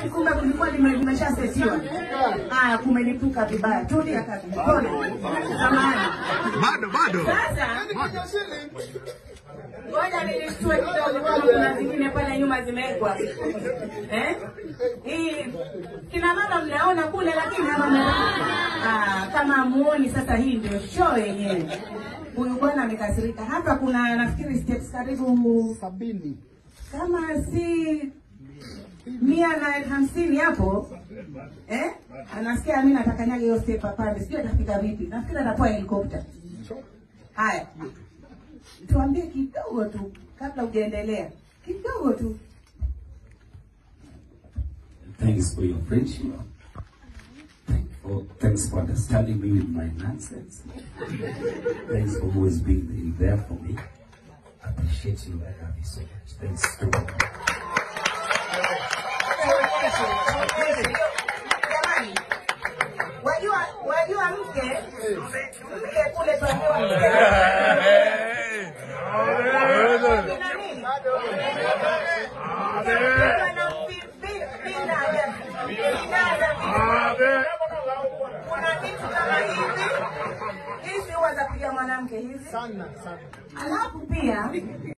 Yaani kumbe kulikuwa lime- limeshasetiwa. Haya, kumelipuka vibaya. Tulia kaka, pole. Samahani. Bado bado. Sasa ngoja nilishtue kidogo, kama kuna zingine pale nyuma zimewekwa eh? Hii kina mama mnaona kule, lakini hapa ah, kama muoni. Sasa hii ndio show yenyewe. Huyu bwana amekasirika. Hapa kuna nafikiri steps karibu sabini kama si mia na hamsini hapo eh? Anasikia mimi natakanyaga hiyo step apande, sijui atafika vipi. Nafikiri atapoa helikopta. Haya, tuambie kidogo tu kabla hujaendelea, kidogo tu. Thanks for your friendship. Thank for, thanks for understanding me with my nonsense. Thanks for always being there for me. I appreciate you. I love you so much. Thanks to Jamani, wajua wajua mke mke kule tuambiwa mke Kuna nini? Wanapipinda ajabu. Pinada vipi? kuna vitu kama hivi hizi huwa za kuja mwanamke hizi sana sana alafu pia